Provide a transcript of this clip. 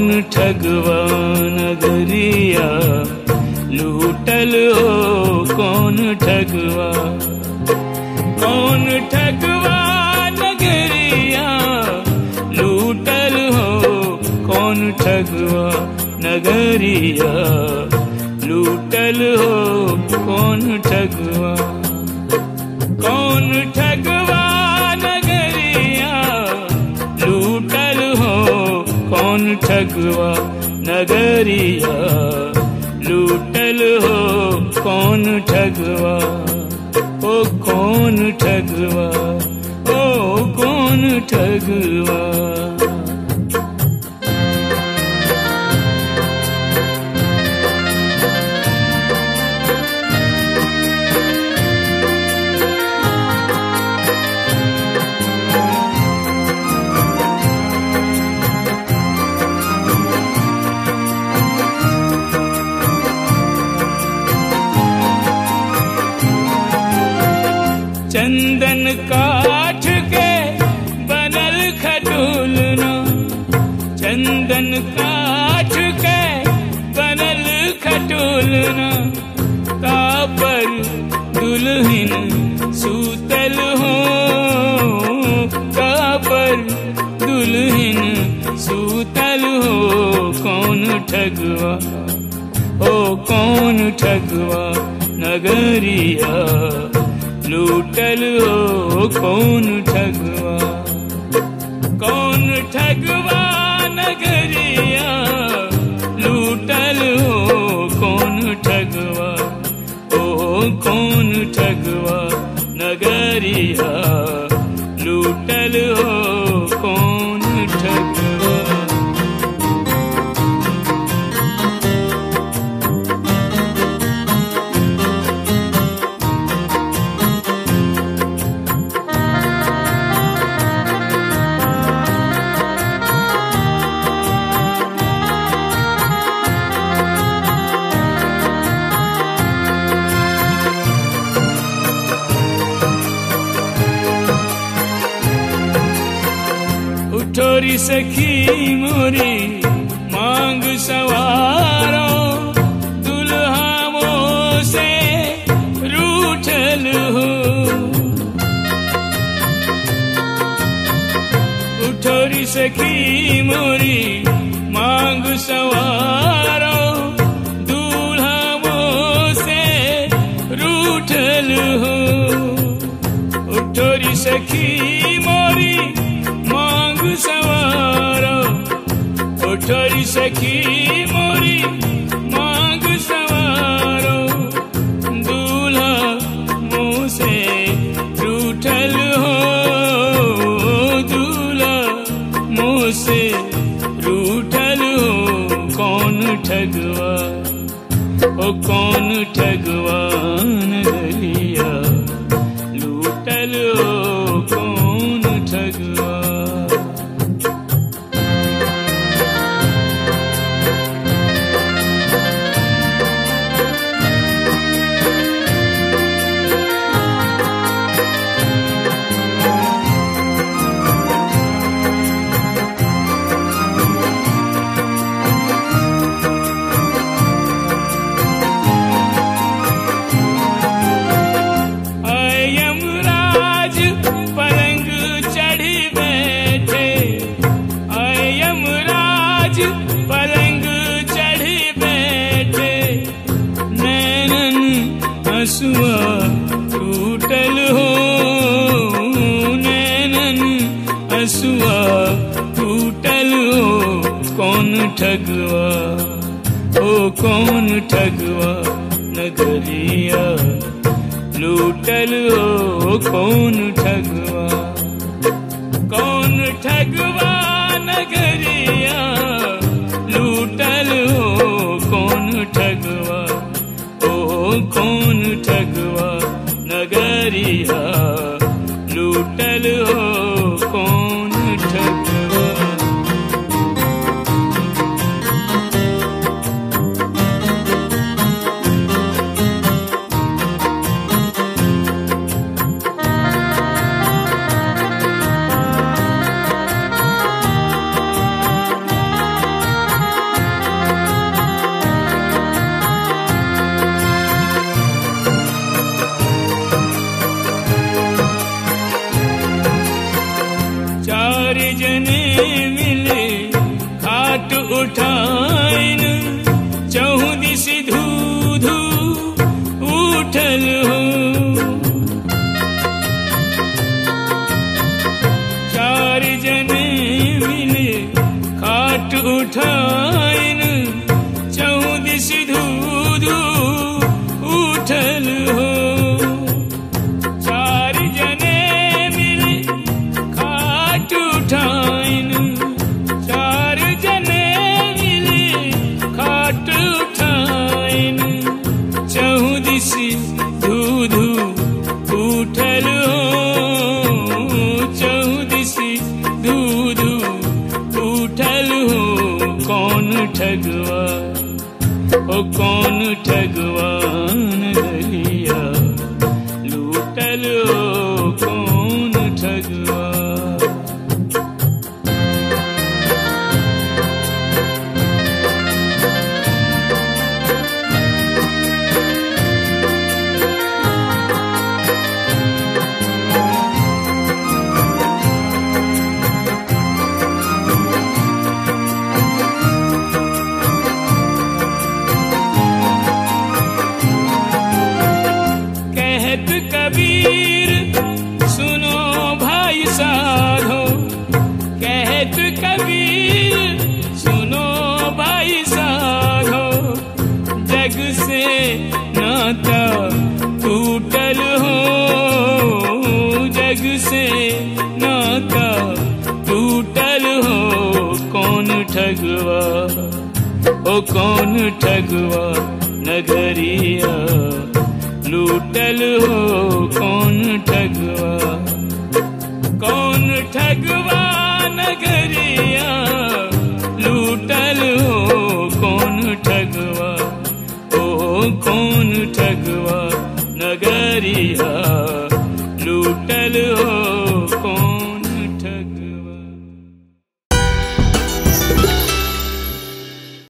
कौन ठगवा नगरिया लूटल हो कौन ठगवा कौन ठगवा नगरिया लूटल हो कौन ठगवा नगरिया लूटल हो कौन ठगवा कौन ठगवा नगरिया लूटल हो कौन ठगवा नगरिया लूटल हो कौन ठगवा ओ कौन ठगवा ओ कौन ठगवा चंदन काठ के बनल खटोलना चंदन काठ के बनल खटोलना तापर दुल्हन सूतल हो तापर दुल्हन सूतल हो कौन ठगवा ओ कौन ठगवा नगरिया लूटल हो कौन ठगवा कौन ठगवा नगरिया लूटल हो कौन ठगवा ओ कौन ठगवा नगरिया लूटल हो कौन ठगवा उठोरी सखी मोरी मांग सवारो दुल्हा मो से रूठल हो उठोरी सखी मोरी मांग सवारो दूल्हा मो से रूठल हो उठोरी सखी मोरी मांग सवारो उठोरी सखी मोरी मांग सवारो दूल्हा मुँह से रूठल हो दूल्हा मुँह से रूठल हो कौन ठगवा ओ कौन ठगवा नगरिया लूटल हो कौन ठगवा अयमराज पलंग चढ़ी बैठे अयमराज पलंग चढ़ी बैठे नैनन हसुआ टूटल हो नैनन हसुआ टूटल हो कौन ठगवा ओ कौन ठगवा नगरिया लूटल हो कौन ठगवा कौन ठगवा नगरिया लूटल हो कौन ठगवा ओ कौन ठगवा नगरिया लूटल हो कौन ठगवा ओ कौन ठगवा नगरिया लूटल ओ कौन ठगवा कहत कबीर सुनो भाई साधो कहत कबीर सुनो भाई साधो जग से नाता टूटल हो जग से नाता टूटल हो कौन ठगवा ओ कौन ठगवा नगरिया लूटल हो कौन ठगवा कौन ठगवा नगरिया लूटल हो कौन ठगवा ओ कौन ठगवा नगरिया